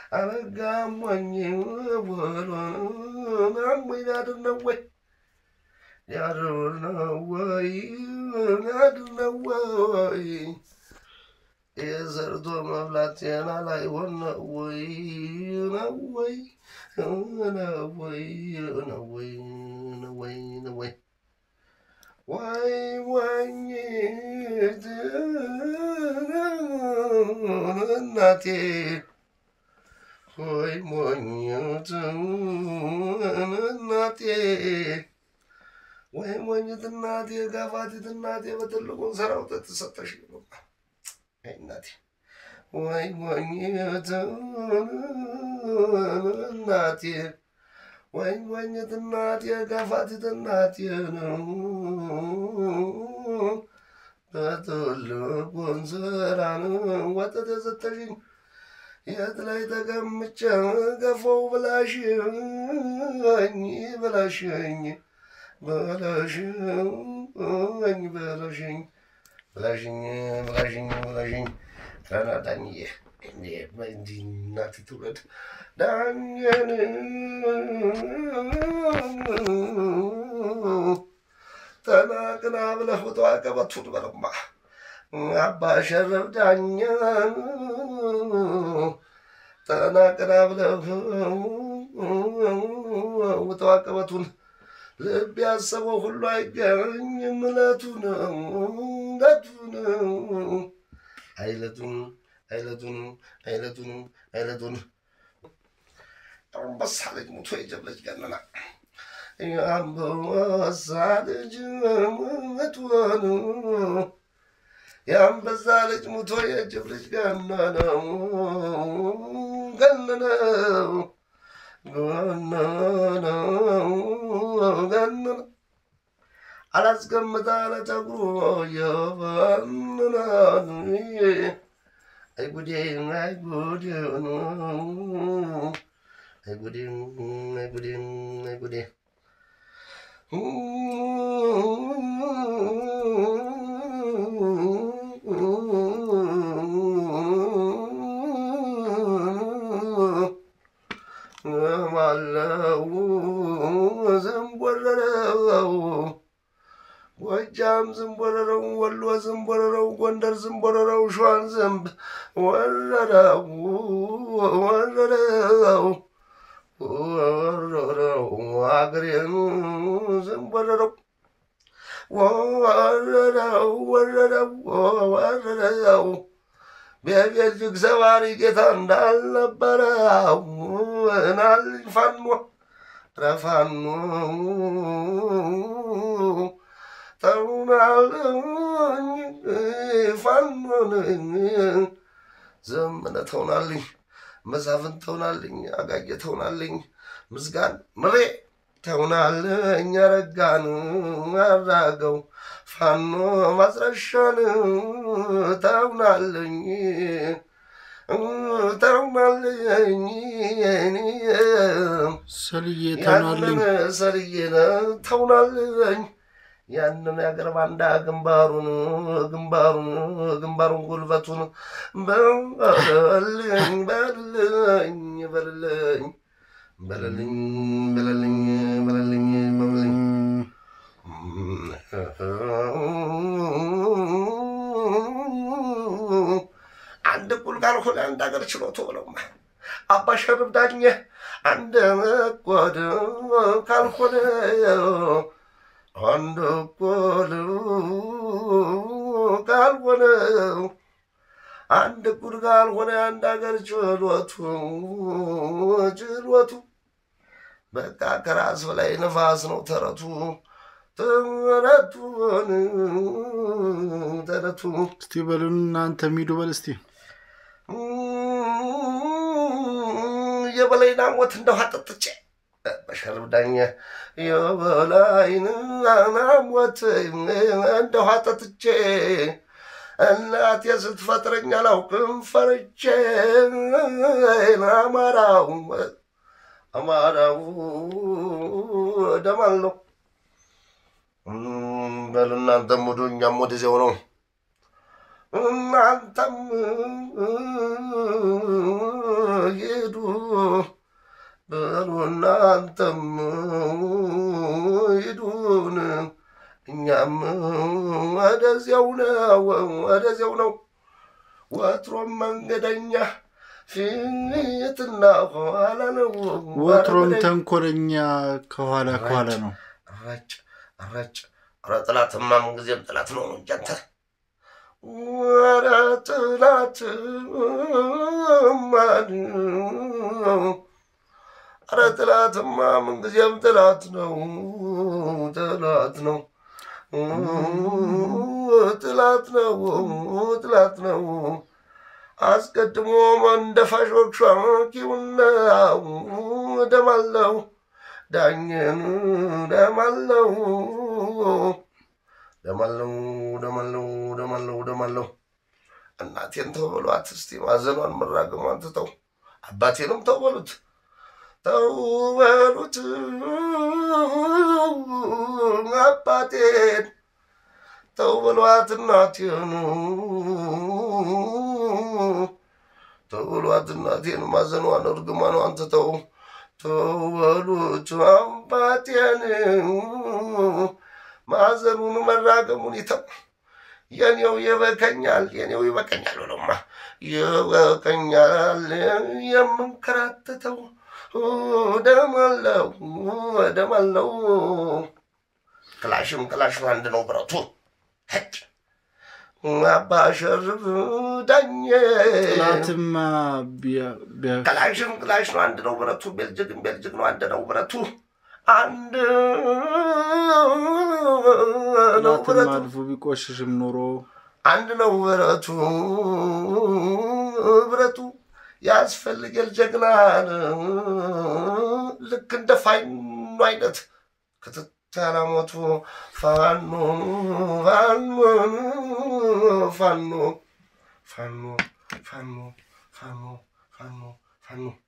አረጋሞኝ ወሎ አሞኝ ሊያድር ነው ወይ ሊያድር ነው ወይ ሊያድር ነው ወይ የሰርቶ መብላት ጤና ላይ ሆነ ወይ ነው ወይ ነው ወይ ነው ወይ ነው ወይ ነው ወይ ወይ ወኝት እናቴ ወይ ሞኝት እናቴ ወይ ሞኝት እናቴ ጋፋቲት እናቴ በትልቁን ስራው ተሰጠሽ እናቴ ወይ ሞኝት እናቴ ወይ ሞኝት እናቴ ጋፋቲት እናቴ ነው በትልቁን ስራ ወተት የሰጠሽኝ የት ላይ ተቀምጬ ገፎው ብላሽኝ ብላሽኝ ብላሽኝ ብላሽኝ ብላሽኝ ብላሽኝ ብላሽኝ ረና ዳኝዬ እንዲህ እናት ትውለድ ዳኝን ተናቅና ብለህ ውጣ ቀበቱን በለማ አባ ሸረፍ ዳኛን ተናቅና ብለህ ውጣ ቀበቱን ልብ ያሰበው ሁሉ አይገኝም እለቱ ነው እለቱ ነው አይለቱን አይለቱን አይለቱን አይለቱን አንበሳ ልጅ ሙቶ የጀብ ልጅ ገነና የአንበሳ ልጅ ሙቶን የአንበሳ ልጅ ሙቶ የጅብ ልጅ ገነነው ገነነው ገነነው ገነነው አላስቀምጣ ለፀጉሩ የበንናን አይጉዴ አይጉዴ አይጉዴ አይጉዴ አይጉዴ ማለው ዝንቦረረው ጎጃም ዝንቦረረው ወሎ ዝንቦረረው ጎንደር ዝንቦረረው ሸዋን ዘንብ ወረረው ወረረው ወረረው አገሬን ዝንቦረረው ወረረው ወረረው ወረረው በቤልጅግ ሰባሪ ጌታ እንዳልነበረው ናልኝ ፋኖ ረፋኖ ተውናልኝ ፋኖን ዘመነ ተውናልኝ መሳፍን ተውናልኝ አጋጌ ተውናልኝ ምስጋን ምሬ ተውናልኝ አረጋን አራገው ፋኖ ማስረሻን ተውናልኝ ተውናልኝ ሰልዬ ተውናልኝ ያንን ሰልዬን ተውናልኝ ያንን የአገር ባንዳ ግንባሩን ግንባሩን ግንባሩን ጉልበቱን በልልኝ በልልኝ በልልኝ በልልኝ በልልኝ በልልኝ በልልኝ አንድ እኩል ካልሆነ አንድ ሀገር ችሎቶ ብለውማ አባ ሸርብ ዳኘ አንድ መቆድ ካልሆነ አንድ እኩል ካልሆነ አንድ እኩል ካልሆነ አንድ ሀገር ችሎቱ ችሎቱ በቃ ከራስ በላይ ነፋስ ነው ተረቱ ተረቱን ተረቱ እስቲ በሉን እናንተ ሚዱ በል እስቲ የበላይን ሞት እንደውሃ ጠጥቼ በሸርብ ዳኘ የበላይን ሞት እንደውሃ ጠጥቼ እናቴ ስትፈጥረኝ አላውቅም ፈርቼ አማራው አማራው ደማል ነው በሉ እናንተም ወደ እኛም ወደዚያው ነው እናንተም ሂዱ በሉ እናንተም ሂዱን እኛም ወደዚያው ነው ወደዚያው ነው ወትሮም መንገደኛ ፊትና ኋላ ነው ወትሮም ተንኮለኛ ከኋላ ከኋላ ነው። ረጭ ረጭ ኧረ ጥላትማ ምንጊዜም ጥላት ነው እንጂ አንተ ኧረ ጥላትማ ኧረ ጥላትማ ምንጊዜም ጥላት ነው ጥላት ነው ጥላት ነው ጥላት ነው አስቀድሞ መንደፋሾች ሻኪውና ደማለው ዳኝን ደማለው ደማለው ደማለው ደማለው ደማለው እናቴን ተው በሏት እስቲ ማዘኗን መራገሟን ትተው አባቴንም ተው በሉት ተው በሉት አባቴን ተው በሏት እናቴን ተው በሏት እናቴን ማዘኗን እርግማኗን ትተው ተው በሉት አባቴን ማዘኑን መራገሙን ይተው የኔው ይበቀኛል የኔው ይበቀኛል ብለውማ ይበቀኛል የምንከራተተው ደማለው ደማለው ክላሽም ክላሽ አንድ ነው ብረቱ ሄጭ አባሸርፍ ዳኘ ጥላትማ ቢያ- ቢያ- ክላሽም ክላሽ ነው አንድ ነው ብረቱ ቤልጅግም ቤልጅግ ነው አንድ ነው ብረቱ አንድ ነው ጥላትም ብረቱ አልፎ ቢቆሽሽም ኖሮ አንድ ነው ብረቱ ብረቱ ያስፈልገል ጀግናን ልክ እንደ ፋኖ አይነት ክትተላሞቱ ፋኖ ፋኖ ፋኖ ፋኖ ፋኖ ፋኖ ፋኖ ፋኖ